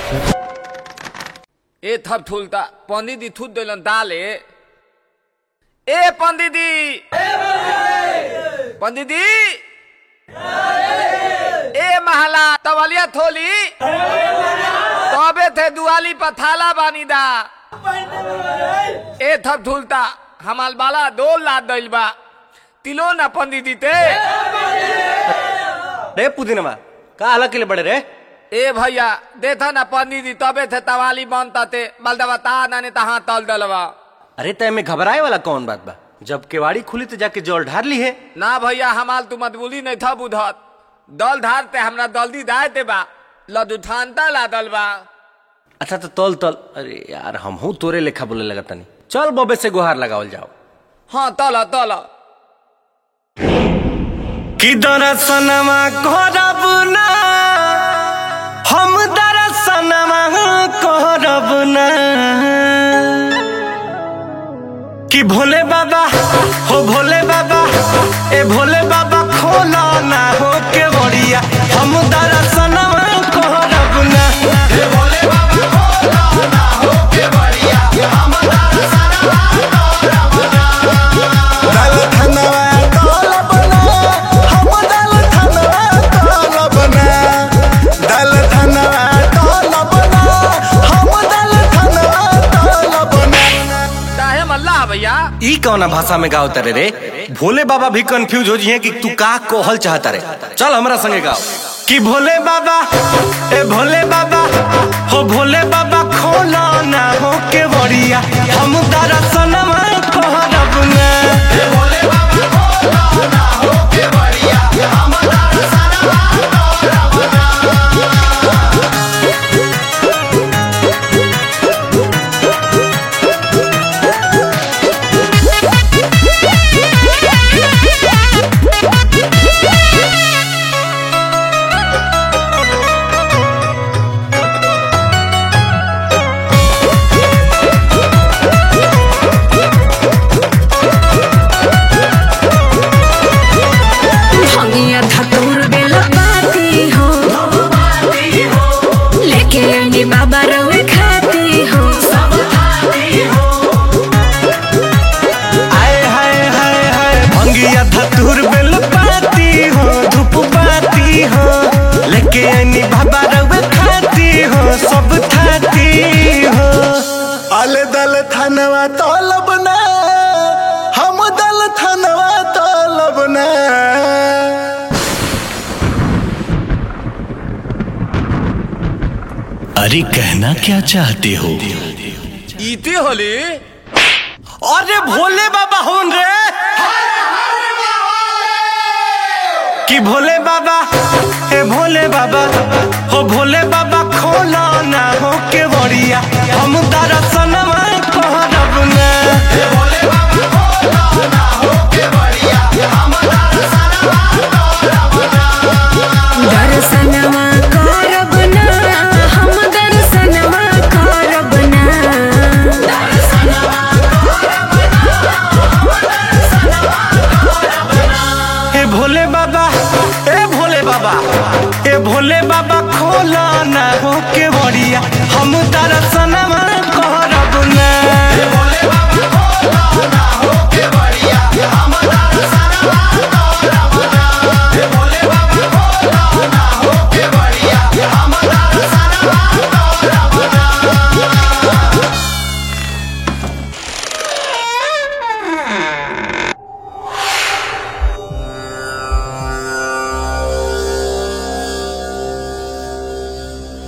ए थप थुलता पंडित जी थूत दिलन दाले ए पंडित जी पंडित जी ए महला तवलिया थोली तबे थे दुआली पर थाला बानी दा ए थप थुलता हमाल बाला दो लाद दिल बा तिलो ना पंडित जी ते रे पुदीनमा का अलग के लिए बड़े रे ए भैया देखा ना पंडित जी तबे थे तवाली बनता ते बलदवा ता नाने तहाँ तल दलवा अरे तय में घबराए वाला कौन बात बा जब केवाड़ी खुली तो जाके जल ढार ली है ना भैया हमाल तू मतबुली नहीं था बुधत दल धारते हमरा दल्दी दाए ते बा लदुठानता ला दल बा अच्छा तो तल तल अरे यार हम हूँ तोरे लेखा बोले लगा तनी चल बबे से गुहार लगावल जाओ हाँ तल तल कि दरसनमा करब ना हम दरसनमा करब ना कि भोले बाबा हो भोले बाबा ए भोले बाबा खोला ना हो के बड़िया हम दरसनमा करब ना ए भोले बाबा खोला ना हो के बड़िया हम दरसनमा दल धनवा तोल बना हम दल धनवा तोल बना दल धनवा तोल बना हम दल धनवा तोल बना काहे मल्ला भैया ई कौना भाषा में गाओ तारे रे भोले बाबा भी कंफ्यूज हो जिए कि तू का कोहल चाहता रे चल हमरा संगे गाओ कि भोले बाबा ए भोले बाबा हो भोले बाबा खोला ना हो के बड़िया हम दरसनमा कहरब ना ए भोले बाबा खोला ना हो के बड़िया हम दरसनमा कहरब ना भंगिया धतूर बेला पाती हो लेके आनी बाबा रवे खाती हो आए हाय हाय हाय भंगिया धतूर बेल पाती हो धूप पाती हो लेके आनी बाबा रवे खाती हो सब खाती हो अल दल धनवा तोल बना हम दल धनवा तोल बना अरे कहना क्या चाहते हो इती होली अरे भोले बाबा होन रे कि भोले बाबा ए भोले बाबा हो भोले बाबा खोला ना हो के बड़िया हम दरसनमा कहरब ना ए भोले बाबा खोला ना हो के बड़िया हम दरसनमा कहरब ना दर्शनवा करब ना हम दर्शनवा करब ना ए भोले बाबा ए भोले बाबा ए भोले बाबा खोला ना हो के बड़िया हम दरसनमा